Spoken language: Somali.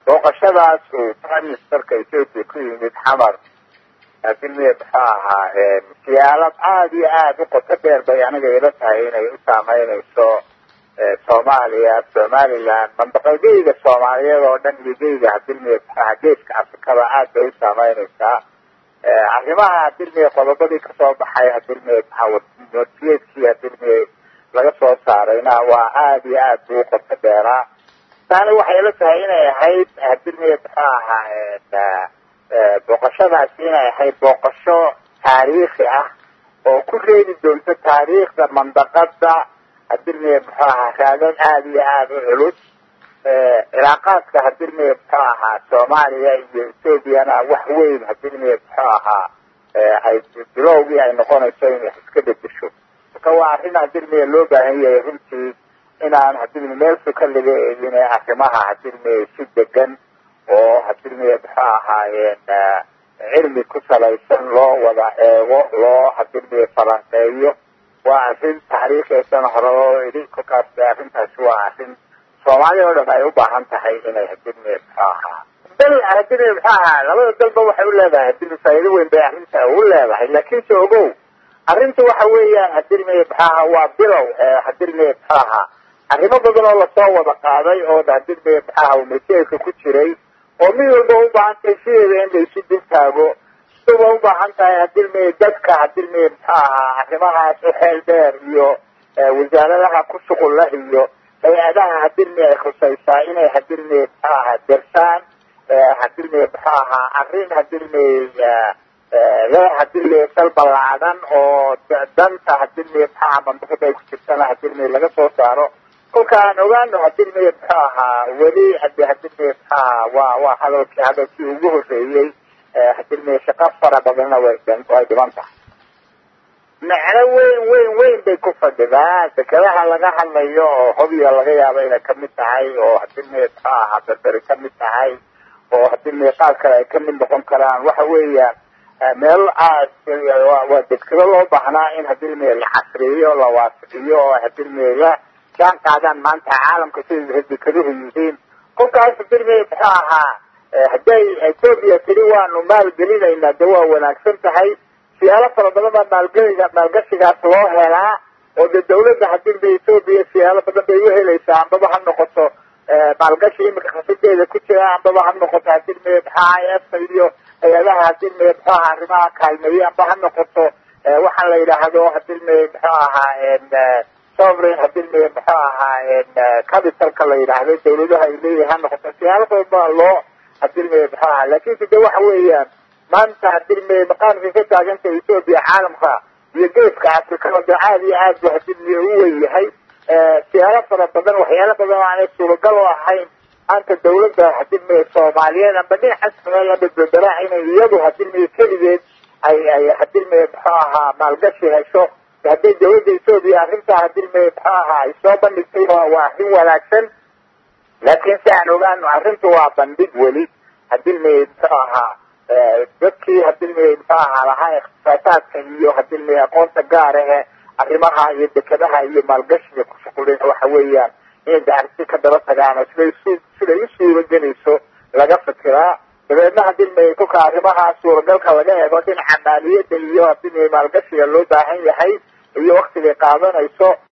booqashadaas uu prime ministerka ethoopia ku yimid xamar hadilmiye muxuu ahaa siyaalad aada iyo aada u qoto dheer bay aniga ila tahay inay u saameynayso soomaaliya somaliland mandaqadeyda soomaaliyeed oo dhan iyo geyga hadilmiye muxuu ahaa geeska afrikada aad bay u saameynaysaa arrimaha hadilmiye qodobadii kasoo baxay hadilmiye notiyeedkii hadilmiye laga soo saarayna waa aada iyo aad buu u qoto dheeraa taani waxay ila tahay inay ahayd hadilmiye muxuu ahaa booqashadaasi inay ahayd booqasho taariikhi ah oo ku reebi doonto taariikhda mandaqada hadilmiye muxuu ahaa raadad aada iyo aada u culus cilaaqaadka hadilmiye muxuu ahaa soomaaliya iyo ethoobiana wax weyn hadilmiye muxuu ahaa ay bilowgii ay noqonayso in wax iska bedesho marka waa arrin hadilmiye loo baahan yahay runtii inaan hadilmiye meel suka laga eegin ee arrimaha hadilmiye si degan oo hadilmiye muxuu ahaayeen cilmi ku salaysan loo wada eego loo hadilmiye falanqeeyo waa arrin taariikheesan hore oo idhi kolkaas arrintaasi waa arrin soomaaliya oo dhan ay u baahan tahay inay hadilmiye muxuu ahaa dal hadilmiye muxuu ahaa labada dalba waxay u leedahay hadilmiye faa'iido weyn bay arrinta u leedahay laakiinse ogow arrinta waxa weeyaan hadilmiye muxuu ahaa waa bilow hadilmiye muxuu ahaa arrimo badan oo lasoo wada qaaday oo hadilmiye muxuu ahaa umajeedka ku jiray oo mid walba u baahan tahay sideeda in la isu dul taago sidaba u baahan tahay hadilmiye dadka hadilmiye muxuu ahaa arrimahaas u xeel dheer iyo wasaaradaha ku shuqul lah iyo hay-adaha hadilmiye ay khusaysaa inay hadilmiye muxuu ahaa dersaan hadilmiye muxuu ahaa arrin hadilmiye leh hadilmiye sal ballaadan oo danta hadilmiye muxuu ahaa mandaqada ay ku jirtana hadilmiye laga soo saaro kolka aan ogaano hadilmiye muxuu ahaa weli hadi hadilmiye muxuu ahaa waa waa hadalkii hadalkii ugu horreeyey hadilmiye shaqo fara badanna way way dhiban tahay macno weyn weyn weyn bay ku fadhidaan dekadaha laga hadlayo oo hobya laga yaabo inay kamid tahay oo hadilmiye muxuu ahaa berberi kamid tahay oo hadilmiye qaar kale ay kamid noqon karaan waxa weeyaan meel waa dekado loo baahnaa in hadilmiye la casriyo la waasixiyo oo hadilmiye la jaan qaadaan maanta caalamka sida dekaduhu yihiin kolkaas hadilmiye muxuu ahaa hadday ethoobia tiri waanu maalgelinaynaa de waa wanaagsan tahay siyaalo fara badan baa maalgeliga maalgashigaas loo helaa oo de dawladda hadilmiye ethoobia siyaalo badan bay u helaysaa ambaba ha noqoto maalgashi imika khasideeda ku jira ambaba ha noqoto hadilmiye muxuu i f iyo hay-adaha hadilmiye muxuu ahaa arrimaha kaalmeeye amba ha noqoto waxaan la yidhaahdo hadilmiye muxuu ahaa sovereign hadilmiye muxuu ahaa capitalka la yidhaahdo dawladaha ay leeyihin ha noqoto siyaalo badan baa loo hadilmiye muxuu ahaa laakiinse de waxa weeyaan maanta hadilmiye maqaamkay ka taaganta ethoobia caalamka iyo geeska afrikada de aad iyo aad bu hadilmiye u weyn yahay siyaalo fara badan waxyaalo badan oo aanay suuragal u ahayn maanta dawladda hadilmiye soomaaliyeed amba dhinacaas meel aba bedelaa inay iyadu hadilmiye keligeed ay ay hadilmiye muxuu ahaa maalgashi hesho hadday dawladda ethoobia arrintaa hadilmiye muxuu ahaa ay soo bandhigtay waa arrin wanaagsan laakiin si aan ogaano arrintu waa bandhig weli hadilmiye muxuu ahaa dadkii hadilmiye muxuu ahaa lahaa ikhtisaasaadka iyo hadilmiye aqoonta gaar ahe arrimaha iyo dekadaha iyo maalgashiga ku shuqulin waxa weeyaan inay dacarsi ka daba tagaan oo siday su siday u suuragelayso laga fikiraa dabeedna hadilmiye kolka arrimaha suuragalka laga eego dhinaca maaliyadda iyo hadilmiye maalgashiga loo baahan yahay iyo waktigay qaadanayso